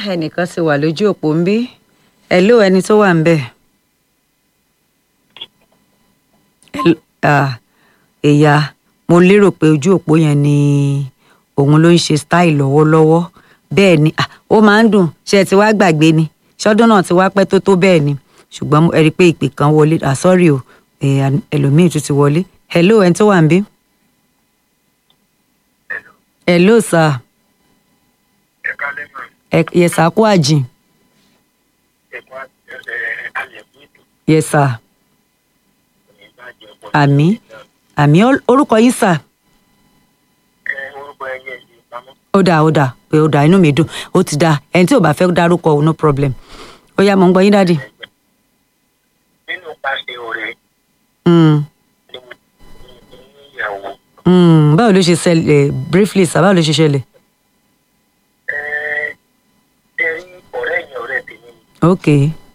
ẹnìkan ti wà lójú òpó ń bí hello ẹni tó wà ń bẹ̀. Hello, ah, ìyá mo lérò pé ojú òpó yẹn ni òun ló ń ṣe style lọ́wọ́lọ́wọ́ bẹ́ẹ̀ ni ah, ó máa ń dùn ṣé ẹ ti wá gbàgbé ni ṣọ́dún náà ti wá pẹ́ tó tó bẹ́ẹ̀ ni ṣùgbọ́n ẹ rí i pé ìpè kan wọlé ah sorry o eh, ẹlòmíì tún ti wọlé hello ẹni tó wà ń bí. hello sir ẹ̀ka lẹ́mọ̀ ẹ yes sir kú àjìn ẹ̀kọ́ àlẹ́kùn ètò yes sir ìbàjẹ́ ọ̀pọ̀ àmì àmì Or- orúkọ yín sir ẹ orúkọ ẹyẹ yìí pamọ́. ó dáa ó dáa pé ó dáa inú mi dùn ó ti dáa ẹni tí ò bá fẹ́ dárúkọ ò no problem ó yá mo ń gbọ́ yín dáàdì. nínú pàṣẹ ọ̀rẹ́ Mm, ni mo ní ìyàwó mm, báwo ló ṣe ṣẹlẹ̀ briefly sir báwo ló ṣe ṣẹlẹ̀. ẹ ẹ rí ọ̀rẹ́ yẹn ọ̀rẹ́ tèmi ni ok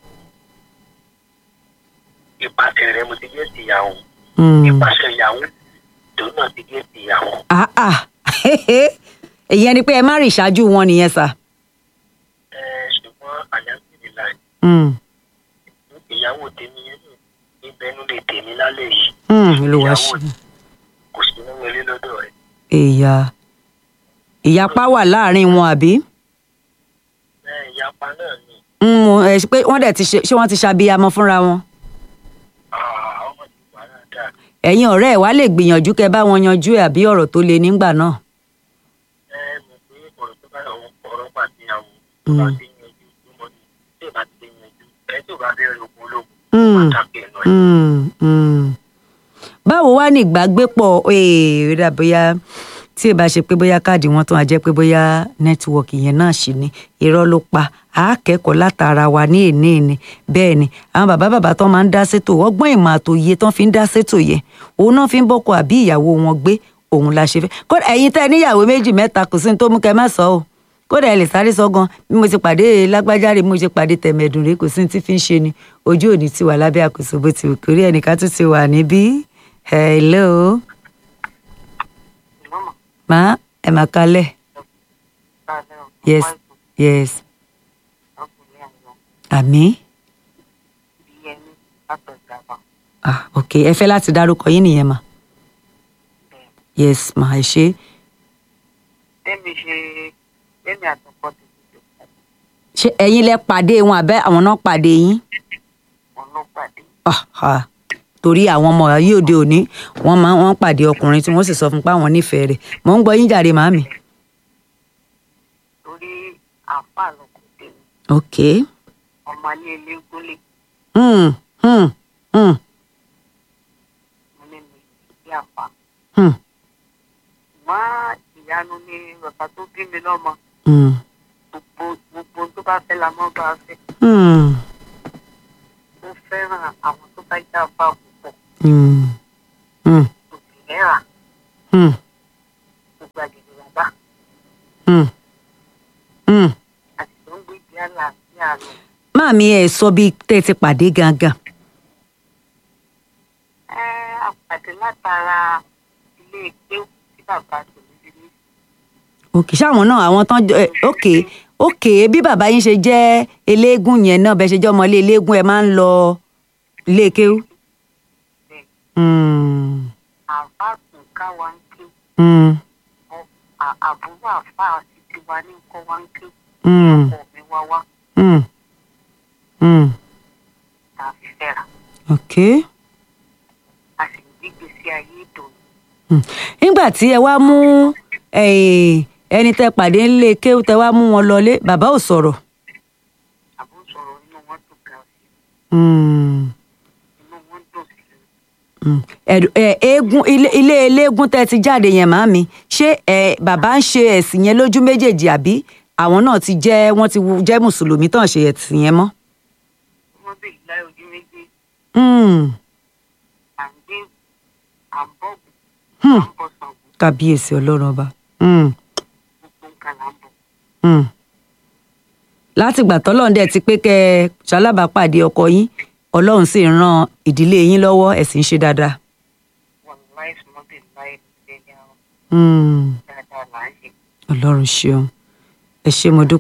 ìpàṣẹ rẹ mo ti gé ti ìyàwó mm. ìpàṣẹ ìyàwó tòun náà ti gé ti ìyàwó. ah ah ìyẹn ni pé ẹ má rí ìṣáájú wọn nìyẹn sir. ẹ ṣùgbọ́n àyànfìlì láì Mm, ìyàwó tèmi yẹn ní ìbẹnú lè tèmi lálẹ́ yìí mm, olúwa ìyàwó ṣe kò sí nínú ilé lọ́dọ̀ rẹ̀ ìyá ìyapa wà láàrin wọn àbí. ẹ ìyapa náà ni Mm, mo- ẹ, pé wọ́n dẹ̀ ti ṣe ṣé wọ́n ti ṣàbíyamọ fúnra wọn. ah, ọmọ ti wà dáadáa ẹ̀yin ọ̀rẹ́ ẹ̀ wá lè gbìyànjú kẹ́ bá wọn yanjú ẹ̀ àbí ọ̀rọ̀ tó le nígbà náà. ẹ mọ̀ pé ọ̀rọ̀ tó bá àwọn ọ̀rọ̀ pàdé àwọn tó bá ti yanjú tó mọ ní tí ò bá ti yanjú ẹ tí ò bá bẹ̀rẹ̀ ogun ológun Mm, pàtàkì ẹ̀nà ẹ̀. mm, mm. báwo wá ní ìgbàgbépọ̀ ee, ó dà bóyá tí ì bá ṣe pé bóyá káàdì wọn tó wá jẹ́ pé bóyá nẹ́tíwọ̀kì yẹn náà ṣì ní irọ́ ló pa àákẹ́kọ̀ọ́ látara wa ní èní èní bẹ́ẹ̀ ni àwọn bàbá bàbá tó máa ń dá sétò ọgbọ́n ìmọ̀ àtòye tán fi ń dá sétò yẹn òun náà fi ń bọ́kọ àbí ìyàwó wọn gbé òun la ṣe fẹ́ kódà ẹ̀yin tẹ́ ẹ níyàwó méjì mẹ́ta kò sí ní tó mú kẹ́ má sọ ọ́ kódà ẹ lè sáré sọ gan bí mo ti pàdé lágbájáre bí mo ti pàdé tẹ̀mẹ̀dùn rẹ kò sí ní tí fi ń ṣe ni ojú òní ti wà lábẹ́ àkóso bó ti wù kórí ẹnìkan tún ti wà níbí hello mọ́mọ́ má ẹ má kalẹ̀ dáadáa yes yes ọkùnrin àwọn àmì bí ẹni látọ̀jàpá ah ok ẹ fẹ́ láti dárúkọ yín nìyẹn mà yes mà ẹ ṣe tẹ́mi ṣe tẹ́mi àtọkọ ti ti jọ ṣé ẹ̀yin lẹ pàdé wọn àbẹ́ àwọn náà pàdé yín wọn ló pàdé ah ah torí àwọn ọmọ yìí òde òní wọ́n máa wọ́n pàdé ọkùnrin tí wọ́n sì sọ fún pé àwọn nífẹ̀ẹ́ rẹ̀ mò ń gbọ́ yín jàre màámi torí àáfàá lọkọ tèmi ok ọmọ alẹ́ elégúnlé hmm hmm hmm mo ní mi sí àáfàá hmm ṣùgbọ́n ìyanu ni bàbá tó bí mi lọ́mọ hmm gbogbo gbogbo tó bá fẹ́ la mọ́ bá fẹ́ hmm ó fẹ́ràn àwọn tó bá já fà púpọ̀ hmm hmm kò sì rẹ́rà hmm gbogbo àgbègbè bàbá hmm hmm. àti tó ń gbé ìdí àlàáfíà lọ. máàmi ẹ sọ bí tẹ́ ẹ ti pàdé gangan ẹ àpàdé látara ilé ìgbé tí bàbá tòun ti ní òkè ṣáwọn náà àwọn tán jọ ẹ, òkè òkè bí bàbá yín ṣe jẹ́ eléégún yẹn náà bẹ́ẹ̀ ṣe jẹ́ ọmọlé eléégún ẹ máa ń lọ ilé kéwú. bẹ́ẹ̀ Hmm, àbá tún ká wa ń ké hmm, ọ- àbúrò àfa àti tiwa ní nǹkan wa ń ké hmm, ọkọ mi wá wá hmm, hmm. tá a fi fẹ́ra ok. a sì ń gbígbé sí ayé ìdòwú. Hmm. nígbà tí ẹ wá mú eh, ẹni tẹ́ pàdé ńlé kéwú tẹ́ wá mú wọn lọlé bàbá ò sọ̀rọ̀. àbó sọ̀rọ̀ inú wọn dùn gan sí Hmm. inú wọn dùn sí i. Mm. Ẹ̀dù- ẹ, eégún ilé ilé eléégún tẹ́ ti jáde yẹn màámi ṣé ẹ bàbá ń ṣe ẹ̀sìn yẹn lójú méjèèjì àbí àwọn náà ti jẹ́ wọ́n ti wu- jẹ́ mùsùlùmí tán ṣe ẹ̀sìn yẹn mọ́. wọ́n bè láì ojú méjì Mm. à ń gbé à ń bọ̀ Hmm. à ń bọ̀ sàngó kábíyèsí ọlọ́run ọba. Mm. gbogbo nǹkan là ń bọ̀. Mm. látìgbà tọ́lọ́run dẹ̀ ti pé kẹ́ ẹ ṣalábàápàdé ọkọ yín ọlọ́run sì ń ran ìdílé yín lọ́wọ́ ẹ sì ń ṣe dáadáa. wọ́n láì sùnmọ́ bè láì lẹ́yìn àwọn Mm. dáadáa là ń ṣe. ọlọ́run ṣeun ẹ ṣé mo dúpẹ́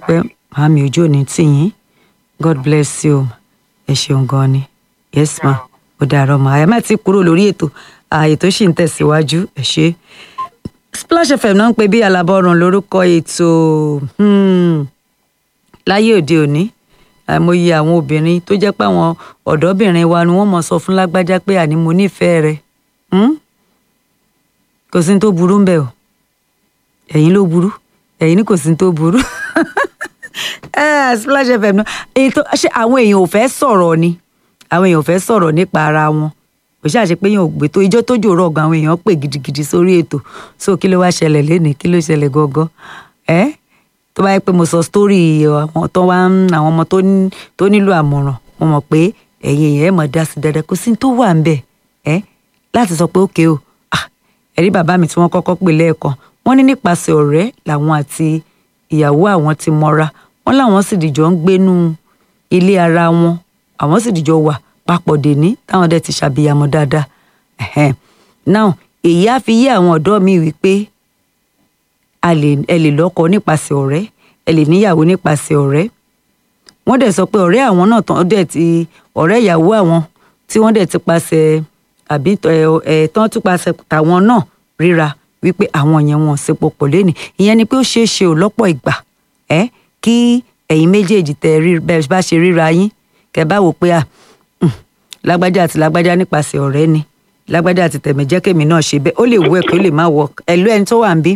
màámi ojú òní tì yín god bless you ẹ ṣeun gan ni yes ma ó dàárọ̀ mà ẹ má ti kúrò lórí ètò ààyè tó sì ń tẹ̀síwájú ẹ ṣe. splash fm náà ń pè bí alábọ́run lórúkọ ètò hmm, láyé òde òní àìmọye àwọn obìnrin tó jẹ́ pé àwọn ọ̀dọ́bìnrin wa ni wọ́n mọ̀ sọ fún lágbájá pé àní mo nífẹ̀ẹ́ rẹ̀ hmm? kò sí ní tó burú ń bẹ̀ o ẹ̀yin ló burú ẹ̀yin ní kò sí ní tó burú Eh, splash fm náà èyí tó ṣe àwọn èèyàn ò fẹ́ sọ̀rọ̀ ni àwọn èèyàn ò fẹ́ sọ̀rọ̀ nípa ara wọn kò ṣáà ṣe pé èèyàn ò gbé tó ijó tó jòrò ọ̀gàn àwọn èèyàn pè gidigidi sórí ètò so kí ló wá ṣẹlẹ̀ lénìí kí ló ṣẹlẹ̀ gọ́gọ́ ẹ́ tó bá yẹ pé mo sọ sítórì àwọn tó wá ń àwọn ọmọ tó ní- tó nílò àmọ̀ràn mo mọ̀ pé ẹ̀yin èèyàn ẹ̀ mọ̀ dá sí dáadáa kò sí ní tó wà ń bẹ̀ ẹ́ láti sọ pé ókè o ah, ẹ̀rí bàbá mi tí wọ́n kọ́kọ́ pè lẹ́ẹ̀kan wọ́n ní nípasẹ̀ ọ̀rẹ́ làwọn àti ìyàwó àwọn ti mọ́ra wọ́n láwọn sì dìjọ ń gbénú ilé ara wọn àwọn sì dìjọ wà papọ̀ dèní táwọn dẹ̀ ti ṣàbíyamọ dáadáa Ẹ̀hẹ́n. now èyí á fi yé àwọn ọ̀dọ́ mi wípé a lè ẹ lè lọ́kọ nípasẹ̀ ọ̀rẹ́ ẹ lè níyàwó nípasẹ̀ ọ̀rẹ́ wọ́n dẹ̀ sọ pé ọ̀rẹ́ àwọn náà tán dẹ̀ ti ọ̀rẹ́ ìyàwó àwọn tí wọ́n dẹ̀ ti pasẹ̀ àbí ẹ̀ ẹ̀ tán tún pasẹ̀ tàwọn náà ríra wípé àwọn yẹn wọn ò sepo pọ̀ lẹ́nìí ìyẹn ni pé ó ṣeé ṣe ò lọ́pọ̀ ìgbà ẹ́ kí ẹ̀yin méjèèjì tẹ rí bẹ́ẹ̀ bá ṣe ríra yín kẹ́ bá wò pé à "Hmm, lágbájá àti lágbájá nípasẹ̀ ọ̀rẹ́ ni lágbájá àti tẹ̀mẹ̀jẹ́kẹ̀mí náà ṣe bẹ́ẹ̀ ó lè wọ ẹ̀kọ́ ó lè má wọ ẹ̀ ló ẹni tó wà ń bí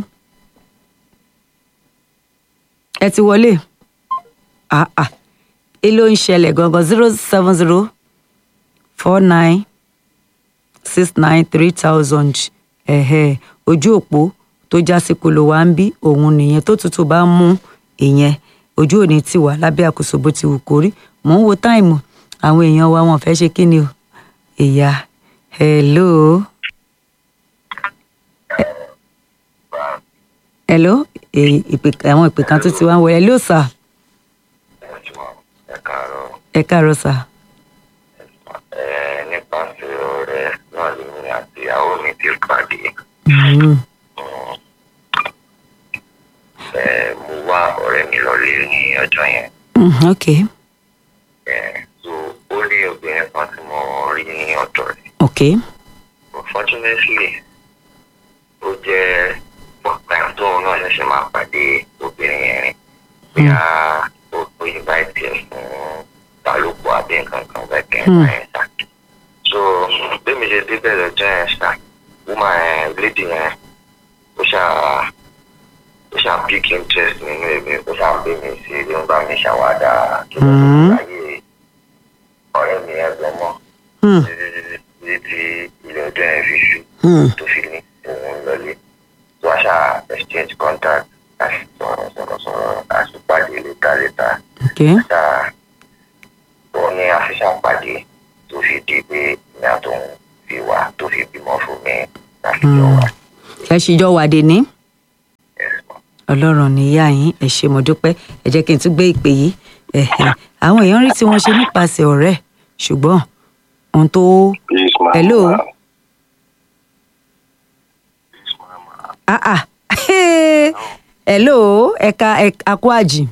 ẹ ti wọlé ah ah èló ń ṣẹlẹ̀ gangan zero seven zero four nine six nine three thousand ẹ̀hẹ́ ojú òpó tó já sí kolo wa ń bí òun nìyẹn tó tútù bá ń mú ìyẹn ojú òní ti wà lábẹ́ àkóso bó ti wù kó rí mò ń wo táìmù àwọn èèyàn wa wọn fẹ́ ṣe kí ni o ìyá hello hello èyí ìpè àwọn ìpè kan tó ti wá ń wọlé hello sir ẹ káàárọ̀ ẹ káàárọ̀ sir ẹ nípasẹ̀ ọ̀rẹ́ náà lèmi àti ìyàwó mi ti pàdé Mm, ẹ mo wá ọ̀rẹ́ mi lọlé ní ọjọ́ yẹn mm, ok ẹ so ó ní obìnrin kan tí mo rí ní ọ̀dọ̀ rẹ̀ ok unfortunately ó jẹ́ pọ̀pẹ́ tóun náà ṣẹ̀ṣẹ̀ máa pàdé obìnrin yẹn rìn bí a ó tó invite ẹ̀ fún ìbálòpọ̀ àbí nǹkan kan bẹ́ẹ̀ kẹ́ ẹ̀ bá yẹn sá so bí mi ṣe débẹ̀ lọ́jọ́ yẹn sá woman yẹn lady yẹn ó ṣáà ó ṣáà pick interest nínú èmi ó ṣáà bí mi sí ló ń bá mi ṣàwádà kí ló ń Mm. láyé ọ̀rẹ́ mi yẹn gan mọ́ Hmm, títí tí ilé ọjọ́ yẹn fi ṣú hmm, tó fi ní òun lọlé tó a ṣáà exchange contact a sì sọ̀rọ̀ sọ̀rọ̀ sọ̀rọ̀ a sì pàdé létà létà ok ṣáà ó ní àfihàn pàdé tó fi di pé ní àtòun fi wá tó fi bímọ fún mi láti jọ wá. ẹ ṣìjọ wàdé ní Yes, ma'am. ọlọ́run níyà yín ẹ ṣé mo dúpẹ́ ẹ jẹ́ kí n tún gbé ìpè yìí ẹ̀hẹ̀. àwọn èèyàn rí tí wọ́n ṣe nípasẹ̀ ọ̀rẹ́ ṣùgbọ́n ohun tó Please, ma'am. Hello? Please, ma'am. ah ah hello ẹ̀ka àkó àjì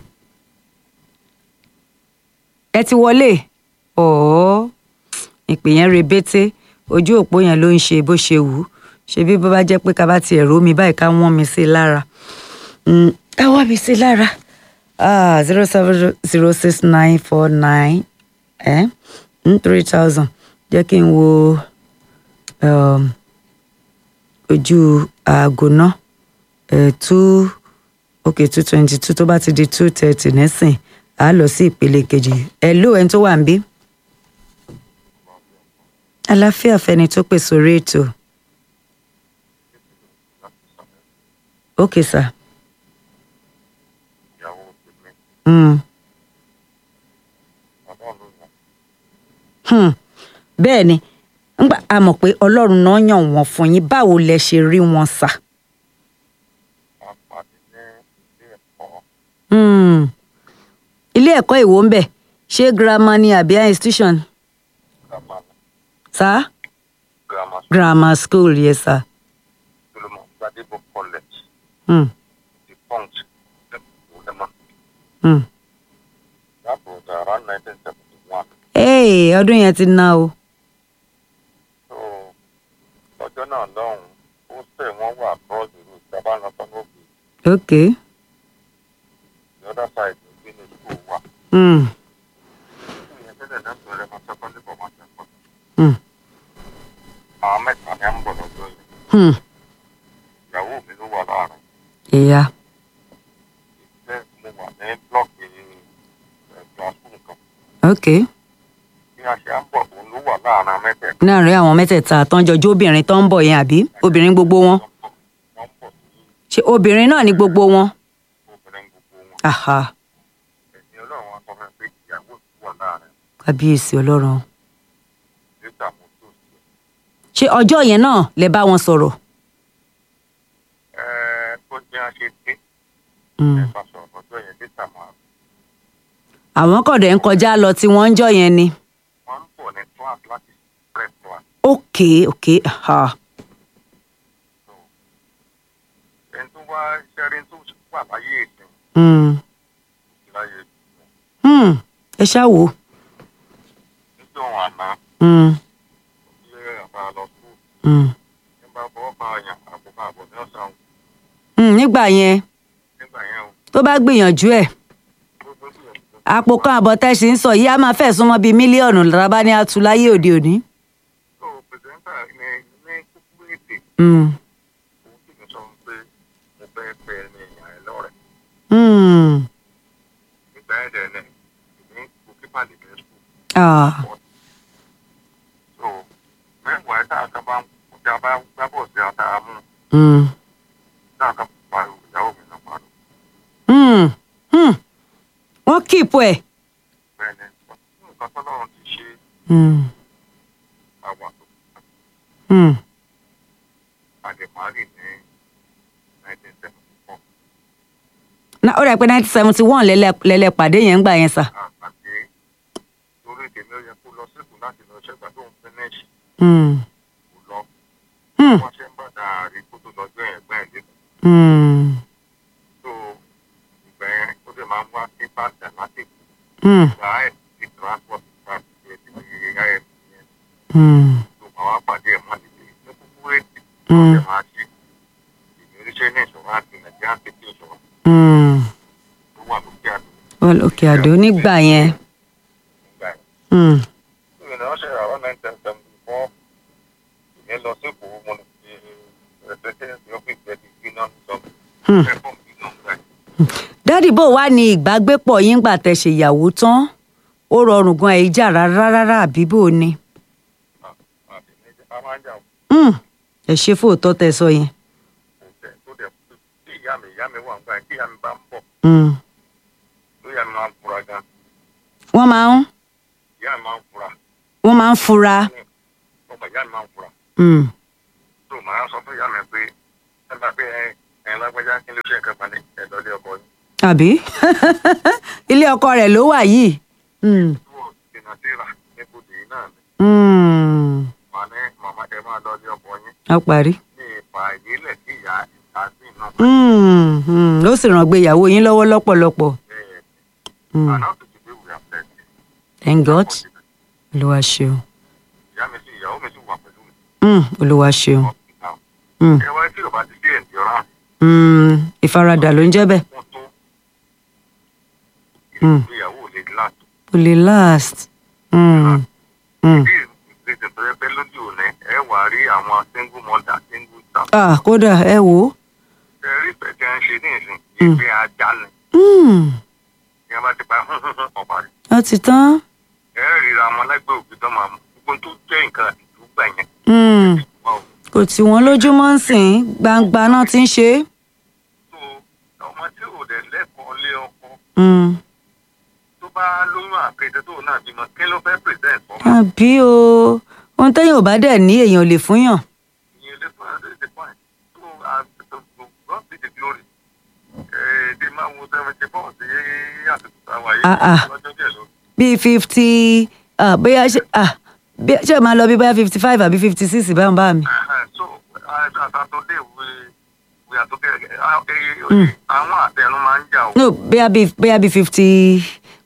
ẹ ti wọlé ọ̀ọ́ ìpè yẹn rebete ojú òpó yẹn ló ń ṣe bó ṣe wù ú ṣe bí bó bá jẹ́ pé ká bá tiẹ̀ ró mi báyìí ká wọ́n mi sí i lára Mm, ká wọ́n mi sí i lára zero seven zero six nine four nine three thousand jẹ́ kí n wo um, ojú aago náà eh, two okay two twenty two tó bá ti di two thirty nísìn á lọ sí ìpele kejì ẹ ló ẹni tó wà ń bí. àlàáfíà fẹni tó pè sórí ètò. okay sir. Ìyàwó tèmi, Mm. bàbá ló yàn. Hmm. bẹ́ẹ̀ ni ngbà a mọ̀ pé ọlọ́run náà yàn wọ́n fún yín báwo lẹ ṣe rí wọn sà. A pàdé ní ilé ẹ̀kọ́ Hmm. ilé ẹ̀kọ́ ìwò ń bẹ̀ ṣé girama ni àbí high institution grammar sá grammar grammar school yes sir. Solomon Gbadebo College Hmm. the punch lẹ́kọ̀ọ́ lẹ́mọ̀ Hmm. nineteen seventy one ee ọdún yẹn ti ná o so ọjọ́ náà lọ́hùn-ún ó sẹ̀ wọ́n wà across the road sábà lọ sọ́nà òbí ok the other side ló gbé ní school wa mm. school yẹn tẹ́lẹ̀ náà bẹ̀rẹ̀ máa secondary for máa secondary Mm. àwọn mẹ́ta ni à ń bọ̀ lọ́jọ́ yẹn Hmm. ìyàwó mi ló wà láàrin ìyá ìfẹ́ mo wà ní blọọkì ẹ̀gbọ́n school kan ok bí a ṣe à ń bọ̀ òun ló wà láàrin mẹ́tẹ̀ẹ̀ta láàrin àwọn mẹ́tẹ̀ẹ̀ta tọ́jọ́ jó obìnrin tó ń bọ̀ yẹn àbí obìnrin gbogbo wọn wọ́n ń bọ̀ sí ṣe obìnrin náà ní gbogbo wọn obìnrin gbogbo wọn aha ẹ̀sìn ọlọ́run wọn sọ fún mi pé ìyàwó mi wà láàrin kábíyèsí ọlọ́run nígbà mo tó sí ṣé ọjọ́ yẹn náà lẹ bá wọn sọ̀rọ̀ ẹ tó jẹ́ a ṣe dé Mm. ẹ bá sọ̀rọ̀ lọ́jọ́ yẹn níta máa àwọn kọ̀dẹ̀ ń kọjá lọ tí wọ́n ń jọ yẹn ni wọ́n ń bọ̀ ní class láti prep class ok ok aha so ẹni tó wá ṣẹ́rin tó wà láyé ìsìn Mm. láyé ìsìn Hmm. ẹ ṣáà wò níjọ́ àná Mm. ilé àbá lọ sùn Mm. nígbà fọwọ́ bá yàn àbùkù àbọ̀ ní ọ̀sán Mm, nígbà yẹn nígbà yẹn o tó bá gbìyànjú ẹ̀ gbogbo ìgbìyànjú àpò kan àbọ̀tẹ́sì ń sọ yìí á máa fẹ́ súnmọ́ bíi mílíọ̀nù lára ní atu láyé òde òní. tó pẹ̀sẹ̀ntà ní ní kúkú èdè Mm. òun sì ń sọ pé mo fẹ́ fẹ́ ní èèyàn ẹ̀ lọ́rẹ̀ Mm. nígbà yẹn dẹ̀ ní ní kókípà lè fẹ́ sùn Ah. so mẹ́wàá tá a kan bá ń kọjá bá gbábọ̀ sí ata mú Mm. tá a kan pariwo ìyàwó mi náà pariwo Mm. Mm. wọ́n kíìpù ẹ̀. bẹ́ẹ̀ ni nǹkan tọ́lọ́run ti ṣe Mm. àwà tó Mm. àdèmárì ní nineteen seventy four na ó rẹ̀ pé nineteen seventy one lẹ́lẹ́ pàdé yẹn ń gbà yẹn sà. àpàdé torí tèmi ó yẹ kó lọ síkù láti lọ ṣẹ́gbà tó ń finish Mm. kò lọ Mm. wọ́n ṣe ń bàtà àrí kó tó lọ́jọ́ yẹn gbẹ́ ẹ̀ lẹ́kọ̀ọ́ Mm. tó ìgbà yẹn ó dẹ̀ máa ń wá sí bàtà láti Mm. gba ẹ̀ sí transport láti ṣe ti fi yá ẹ̀ yẹn Mm. tó máa wá pàdé ẹ̀ mọ́ níbi ní kúkú ètì Mm. wọ́n ṣe máa ṣe ìmíríṣẹ́ ní ìṣòro àti nàìjíríà ti fi ìṣòro Mm. tó wà lókè àdó Well, òkè àdó nígbà yẹn. nígbà yẹn. Mm. ìrìn àwọn ṣe àwọn nineteen seventy four ìyẹn lọ sí kò mo lè fi ẹ̀ẹ́dẹ́gbẹ̀rún ọ́fíìsì ẹ̀ ti gbiná sọ Hmm. ẹ̀fọ́n gbiná gbà yìí. dádì bò wá ní ìgbàgbépọ̀ yín gbà tẹ̀ ṣèyàwó tán ó rọrùn gan ẹ̀ jà rárá rárá àbí bò ni. àti méjì a máa ń jà Mm. ẹ ṣe fóòtọ́ tẹ sọ yẹn. kò tẹ̀ tó dẹ̀ kú tí ìyá mi ìyá mi wà ń gbà yẹn tí ìyá mi bá ń bọ̀ Mm. tó ìyá mi máa ń fura gan wọ́n máa ń ìyá mi máa ń fura wọ́n máa ń fura. ọmọ ìyá mi máa ń fura Mm. tó màá sọ fún ìyá mi pé ẹ bá pé ẹ ẹ lágbájá kí ló ṣe nǹkan kan ní ẹ lọ́lé ọkọ yín àbí ilé ọkọ rẹ̀ ló wà yìí. Mm. tó o dènà síra níbodè yìí náà ni Mm. màá ní màmá ẹ máa lọ́lé ọkọ yín a parí. ní ipa ìdílé tí ìyá ìta sí náà Mm. Mm. ó sì ràn gbé ìyàwó yín lọ́wọ́ lọ́pọ̀lọpọ̀. bẹ́ẹ̀ Mm. àná tó ti dé wùyà pẹ́ẹ́tì thank god olúwa ṣeun. ìyá mi sí ìyàwó mi sì wà pẹ̀lú mi Mm. olúwa ṣeun. hospital Mm. ẹ wá tí yorùbá ti dé endurance Mm. ìfaradà ló ń jẹ́ bẹ́ẹ̀. fún tó Mm. ìgbéyàwó lè láti kò lè last. Mm. Mm. bí ìgbésẹ̀ tó yẹ pé lójú òní ẹ wà á rí àwọn single mother single child ah kódà ẹ wò ó. ẹ rí ìfẹ́ tí wọ́n ń ṣe ní ìsìn ìgbé ajá ni Mm. ní wọ́n bá ti pa ọ̀pá rẹ̀ ó ti tán. ẹ ríra ọmọ lẹ́gbẹ̀ẹ́ òbí tó máa mú gbogbo tó jẹ́ nǹkan àdúgbà yẹn Mm. wà ó kò tí wọ́n lójúmọ́ ń sìn gbangba náà ti ń ṣe é. tó ọmọ tí ò dẹ̀ lẹ́kọ̀ọ́ lé ọkọ Mm. tó bá lóyún àpèjẹ tó náà bímọ kí ló fẹ́ present fọmọ àbí o ohun téèyàn ò bá dẹ̀ ní èèyàn ò lè fún yàn. ìyẹn lè fún àdé the point tó àtúntò God be the glory èdè máa wo seventy four sí àtúntò táwa yìí Ah, ah. lọ́jọ́ díẹ̀ ló bíi fifty bóyá ṣe ah, bí- ṣé ẹ máa lọ bí bóyá fifty five àbí fifty six báwọn bá mi. so àtàtúndé we we are together àwọn àtẹnu máa ń jà o no bóyá bíi bóyá bíi fifty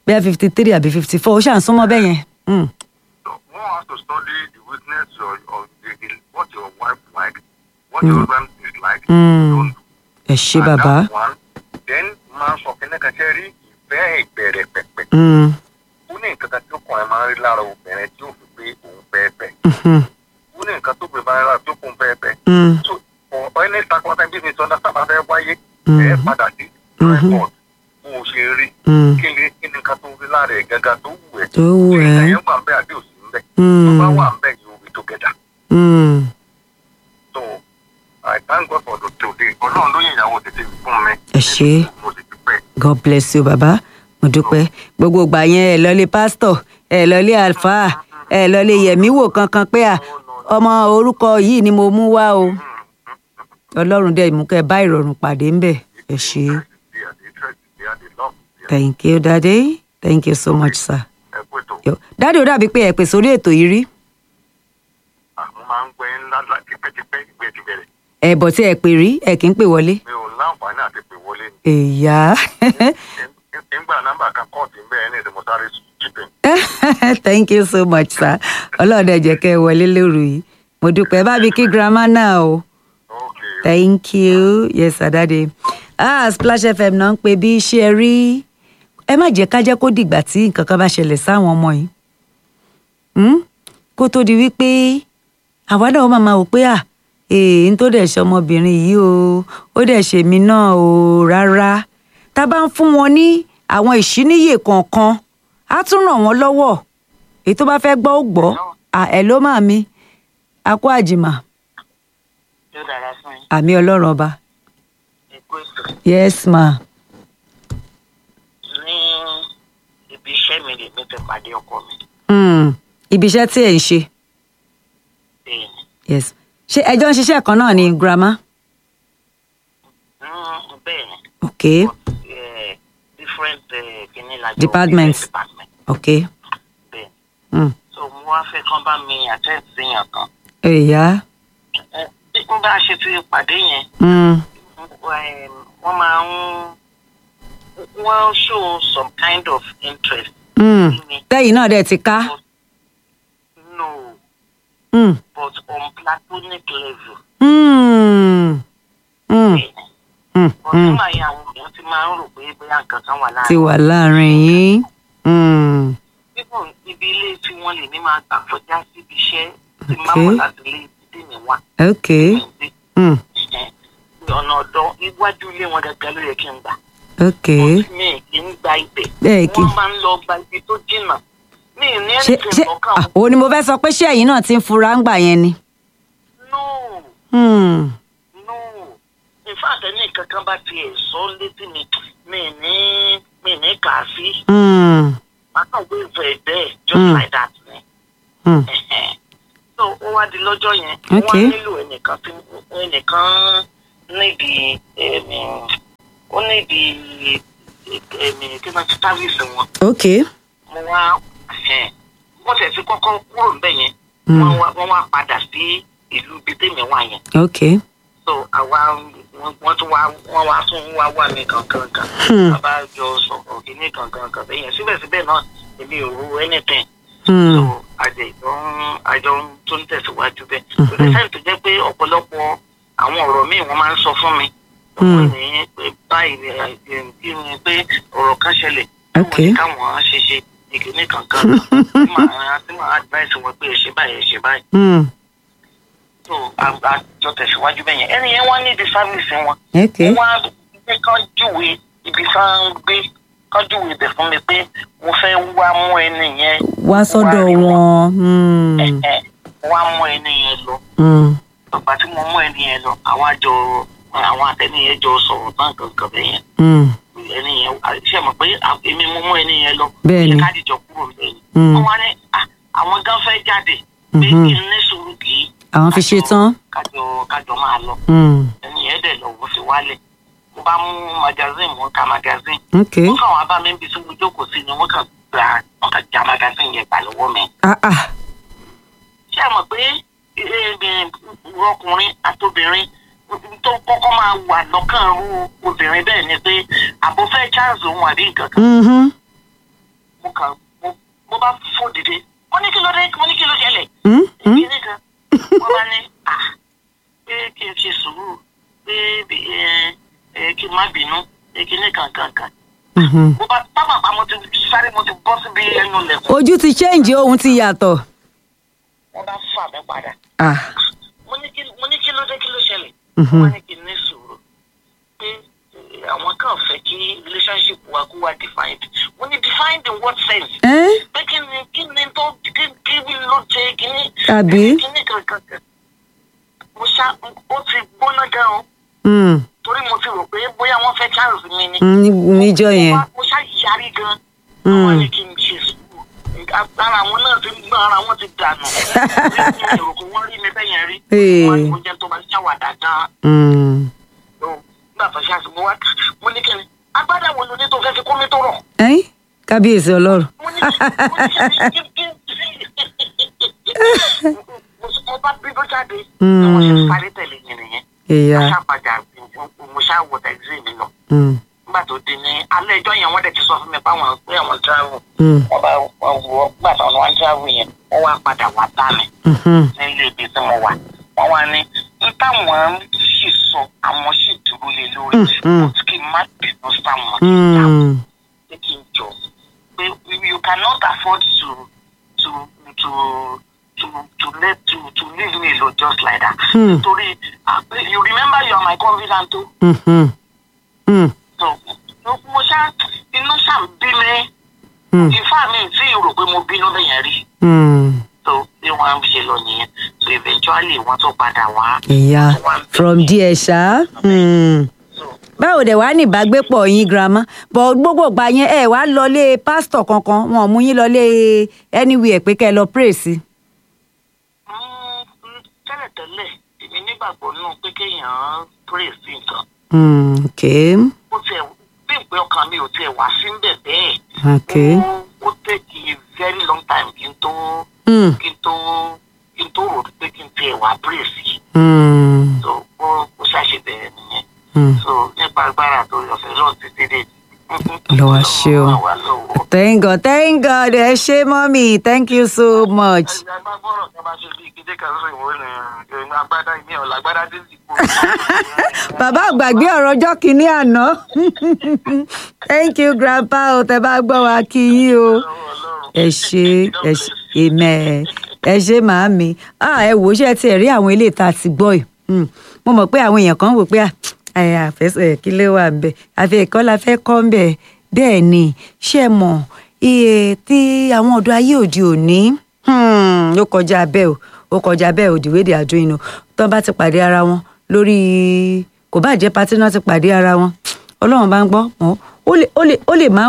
bẹ́ẹ̀ fifty three àbí fifty four ó ṣàn súnmọ́ bẹ́ẹ̀ yẹn. Mm. So one has to study the weakness or, or the, the, what your wife like, what your husband is like. Mm. Don't do. ẹ ṣe And bàbá. that's one. Then máa sọ kí ní kan ṣe rí ìfẹ́ ìbẹ̀rẹ̀ pẹ̀pẹ̀. Mm. Ó ní nǹkan kan tí ọkùnrin máa ń rí lára obìnrin tí ó fi pé òun fẹ́ fẹ́. Mhm. Ó ní nǹkan tó gbé bá ń rà tó kún fẹ́ fẹ́. Mm. So for any circumstance bí mi sọ náà sábà fẹ́ wáyé. Mhm. Ẹ padà sí Mhm. record bó o ṣe rí. Mm. Kí ni kí ni nǹkan tó rí lára ẹ̀ gángan tó wù ẹ́. tó wù Ṣé ẹ́. ìyẹn wà ń bẹ́ àbí òsì ń bẹ́? Tó Mm. bá wà ń bẹ́ yóò rí together. Mm. So I thank God for the today. Ọlọ́run ló yẹ ìyàwó tètè fún mi. Ẹ ṣé. Mo sì ti pẹ́. God bless you bàbá mo dúpẹ́ gbogbo ìgbà yẹn ẹ lọlé pásítọ̀ ẹ lọlé àlùfáà ẹ lọlé yẹmí wò kankan pé à ọmọ orúkọ yìí ni mo mú wá o Ọlọ́run dẹ̀ mú kẹ́ bá ìrọ̀rùn pàdé ńbẹ̀ ẹ ṣé They are the interest, they are the love. They are- thank you daddy thank you so much sir. Ẹ kú ètò. Yo, daddy ó dàbí pé ẹ pè sórí ètò yìí rí Àwọn máa ń gbẹ́ ńlá ńlá tipẹ́tipẹ́ ìgbẹ́ ti bẹ̀rẹ̀. ẹ bọ̀ tí ẹ pè rí ẹ kì í pè wọlé. Mi ò láǹfààní àti pè wọlé ni. èyà Nígbà nọ́mbà kan kọ́ọ̀tù ń bẹ̀rẹ̀ ní ìdìmọ̀sáré chipping. thank you so much sir ọlọ́run dẹ̀ jẹ́ kẹ́ ẹ wọlé lóru yìí mo dúpẹ́ bá mi kí grandma náà o. Okay. thank you yes adade ah splash fm náà ń pè bí iṣẹ́ rí ẹ má jẹ́ ká jẹ́ kó dìgbà tí nǹkan kan bá ṣẹlẹ̀ sáwọn ọmọ yìí Hmm? kó tó di wípé àwa náà ó máa máa wò pé à èè ń tó dẹ̀ ṣe ọmọbìnrin yìí o ó dẹ̀ ṣe mí náà o rárá tá a bá ń fún wọn ní àwọn ìṣíníyè kọ̀ọ̀kan á tún ràn wọ́n lọ́wọ́ èyí tó bá fẹ́ gbọ́ ó gbọ́ à ẹ̀ ló máa mi a kó àjìmà yóò dára fún yín àmì ọlọ́run ọba èkó ètò yes ma ní ibi iṣẹ́ mi lè mi ti pàdé ọkọ mi mm. ibi iṣẹ́ tí ẹ̀ ń ṣe bẹ́ẹ̀ ni yes ṣé ẹjọ́ ń ṣiṣẹ́ kan náà ni grandma Mm, bẹ́ẹ̀ ni ok but eh, different eh, kìíní la jọ Departments. different department ok bẹ́ẹ̀ mm. so mo wá fẹ́ kán bá mi attend sí yàn kan èyà Eh, bí n bá ṣe ti pàdé yẹn mm. eh, wọ́n máa ń wọ́n show some kind of interest mm. in me tẹ́yìn náà dẹ̀ ti ká but no mm. but on platonic level Mm. Mm. bẹ́ẹ̀ ni. Mm. Bọ̀dé Mm. máa yẹ àwọn èèyàn ti máa ń rò pé bóyá nǹkan kan wà ti láàrin. wà láàrin yín mm. Bíbọ̀ ibi ilé tí wọ́n lè ní máa gbà kọjá síbi iṣẹ́ tí máa Okay. wọ̀ láti ilé ìdí mi wà. ok mm. Ọ̀nà ọ̀dọ́ iwájú ilé wọn gẹ́gẹ́ ló yẹ kí n gbà. ok Mi kì í gba ibẹ̀. Bẹ́ẹ̀ kì í- Wọ́n máa ń lọ gba ibi tó jìnnà. Mi ì ní ṣé ẹnìkan ṣé lọ́kàn. ah, òun ni mo fẹ́ sọ pé ṣé ẹ̀yin náà ti ń fura ń gbà yẹn ni. No, Mm. no. In fact, ẹni kankan bá tiẹ̀ sọ létí mi, mi ì ní mi ì ní kà á sí. Mm. Akọ̀wé ìfẹ́ bẹ́ẹ̀ just Mm. like that ni. Mm. so ó wá di lọ́jọ́ yẹn Ok. wọ́n nílò ẹnìkan tí ẹnìkan níbi ẹ̀mí ó níbi ẹ̀mí kí wọ́n ti sáfíìsì wọn ok mo wá ẹ̀hẹ́n, wọ́n tẹ̀ sí kọ́kọ́ kúrò níbẹ̀ yẹn Mm. wọ́n wá- wọ́n wá padà sí ìlú bíi tèmi wà yẹn ok so àwa wọ́n- wọ́n tún wá wọ́n wá tún wá wà mí kankan kan Hmm. bàbá jọ sọ̀rọ̀ kìíní kankan kan bẹ́yẹn síbẹ̀síbẹ̀ náà èmi ò ro anything Mm. so àjẹ ìjọ ń àjọ ń tó ń tẹ̀síwájú bẹ́ẹ̀. Mhm. kò dé sẹ́yìn tó jẹ́ pé ọ̀pọ̀lọpọ̀ àwọn ọ̀rọ̀ míì wọ́n máa ń sọ fún mi. Mm. wọ́n ní pé báyìí ni ẹ, ẹ, kí ni pé ọ̀rọ̀ kan ṣẹlẹ̀. Ok. wọ́n ní káwọn ṣe ṣe ìkíní kankan. tí màá tí màá advice wọn pé ẹ ṣe báyìí ẹ ṣe báyìí. Mm. so à- àjọ tẹ̀síwájú bẹ́ẹ̀ yẹn. ẹni yẹn wá ní di sáfíìsì wọn. ok wọ́n wá gbé kán júwe ibi kan gbé kán júwe ibẹ̀ fún mi pé mo fẹ́ wá mú ẹni yẹn wá sọ́dọ̀ rí wọn. Mm. ẹ wá mú ẹni yẹn lọ Mm. ọgbà tí mo mú ẹni yẹn lọ àwọn àjọ àwọn àtẹni yẹn jọ sọ̀rọ̀ náà kankan bẹ́ẹ̀ yẹn Mm. ẹni yẹn ṣe mọ̀ pé à- èmi mo mú ẹni yẹn lọ Bẹ́ẹ̀ ni. ṣe káàdì jọ kúrò lẹ́yìn Mm. wọ́n wá ní "Ah, àwọn gan fẹ́ jáde pé Mhm. kí n ní sùúrù kì í àwọn fi ṣe tán. kájọ kájọ máa lọ Mm. ẹni yẹn dẹ̀ lọ wọ́n fi wálẹ̀ mo bá mú magazine mo ń ka magazine ok wọ́n kàn wá bá mi níbi tí mo jókòó sí ni wọ́n kàn gba wọ́n kàn já magazine yẹn gbà lọ́wọ́ mi ah ah ṣé ẹ mọ̀ pé eh, ọkùnrin àtobìnrin tó kọ́kọ́ máa wà lọ́kàn rú obìnrin bẹ́ẹ̀ ni pé àbò fẹ́ chance òun àbí nǹkan kan Mhm. mo kà mo mo bá fò dìde mo ní kí ló dé mo ní kí ló ṣẹlẹ̀ Hmm? Hmm? kíní kan wọ́n bá ní à pé kí n ṣe sùúrù pé bí- ẹ ẹ kí n má bínú pé kíní kan kan kan Mhm. mo bá pápá pa mo ti sáré mo ti bọ́ síbi ẹnu lẹ̀kùn ojú ti change ohun ti yàtọ̀. wọ́n bá fà mí padà Ah. mo ní kí mo ní kí ló dé kí ló ṣẹlẹ̀ Mhm. wọ́n ní kí n ní sùúrù pé eh, àwọn kan fẹ́ kí relationship wa kó wá defined mo ní defined in what sense Eh? pé kí ni kí ni tó kí kí ló ṣe kí ni Àbí? kí ni kankan kan mo ṣá ó ti gbóná gan o Hmm. torí mo ti rò pé bóyá wọ́n fẹ́ chance mi ni Hmm, ní- níjọ́ mo yẹn. wá- mo ṣá yarí gan Mm. wọ́n ní kí n ṣe sùúrù ara àwọn náà ti gbọ́n ara wọn ti dànù mi ò rò pé wọ́n rí mi bẹ́yẹn rí Ee. wọ́n ní mo jẹ́ tó máa ṣàwàdà gan Hmm. so nígbà tó ṣáà sí mo wá mo ní kí ni agbádá wo ló ní tó fẹ́ fi kó mi tó rọ̀ Ẹ́n? kábíyèsí ọlọ́run. mo ní kí mo ní kí kí kí mo bá bí bó jáde ni mo ṣe sáré tẹ̀lé yẹn nìyẹn ìyá. mo ṣàpàjà mo ṣàwọ̀ tẹ̀sí mi lọ Hmm. nígbà tó di ní alẹ́ ẹjọ́ yẹn wọ́n dẹ̀ ti sọ fún mi báwọn pé àwọn travel Hmm. wọ́n bá wọ́n wọ gbà táwọn wá ń travel yẹn wọ́n wá padà wá bá mi Mhm. nílé ibi tí mo wà wọ́n wá ní n táwọn sì sọ àwọn sì dúró lé lórí Mm, mm. kò kí n má bínú sáwọn tí táwọn Hmm. pé kí n jọ pé you cannot afford to to to to to let to to leave me alone just like that. Hmm. nítorí ah, you remember you are my confidant o Mhm. Hmm. so mo ṣá inú ṣá ń bí mi Hmm. ìfá mi tí rò pé mo bínú lẹ́yìn rí Hmm. so bí wọ́n ń ṣe lọ nìyẹn so eventually wọ́n tún padà wá. ìyá from there ṣá. Hmm. so báwo dẹ̀ wá ní ìbágbépọ̀ yín girama bọ̀ gbogbo ìgbà yẹn ẹ wá lọlé pásítọ̀ kankan wọn ò mú yín lọlé anywhere pé kẹ́ ẹ lọ pray sí. mm, mm, tẹ́lẹ̀tẹ́lẹ̀ èmi nígbàgbọ́ náà pé kéèyàn pray sí nǹkan Hmm. okay. ó tiẹ̀ bí ìpè ọkàn mi ò tiẹ̀ wá sí ń bẹ̀ bẹ́ẹ̀. okay. ó ó take a very long time kí n tó Hmm. kí n tó kí n tó rò pé kí n tiẹ̀ wá pray sí Hmm. so ó ó ṣàṣe bẹ̀rẹ̀ nìyẹn Hmm. so nípa agbára tó yọ̀fẹ́ lọ́ọ̀ títí dé. Lọ́wọ́ ṣe o. Ọlọ́run wà lọ́wọ́. thank god thank god ẹ ṣé mọ́mí thank you so much. ẹ̀yin agbábọ́rọ̀ kan bá ṣe bí ìkéde kan sọ ìwọ ni ẹ̀yin agbádá ìmí ọ̀la agbádá dé sí ipò. bàbá àgbàgbé ọ̀rọ̀ ọjọ́ kìíní àná thank you grandpa o tẹ bá gbọ́ wa kí yín o ẹ ṣe ẹ ṣe amen ẹ ṣe màámi ah ẹ wò ó ṣe ti ẹ̀ rí àwọn ilé ìta ti gbọ́ ẹ̀ Hmm. mo mọ̀ pé àwọn èèyàn kan wò pé ẹ àfẹsẹ̀ kí ló wà ń bẹ̀ àfi ẹ̀kọ́ la fẹ́ kọ́ ń bẹ̀ bẹ́ẹ̀ ni ṣé ẹ mọ̀ iye tí àwọn ọ̀dọ́ ayé òde òní hmm, ó kọjá bẹ́ẹ̀ o ó kọjá bẹ́ẹ̀ o the way they are doing o tán bá ti pàdé ara wọn lórí kò bá jẹ́ pátí náà ti pàdé ara wọn ọlọ́run bá ń gbọ́ wọn ó lè ó lè ó lè má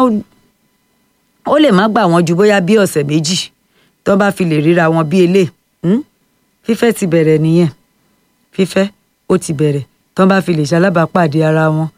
ó lè má gbà wọ́n ju bóyá bí ọ̀sẹ̀ méjì tó bá fi lè ríra wọn bí elé fífẹ́ ti bẹ̀rẹ̀ nìyẹn fífẹ́ ó ti bẹ̀rẹ̀ tó bá fi lè ṣalábàápàdé ara wọn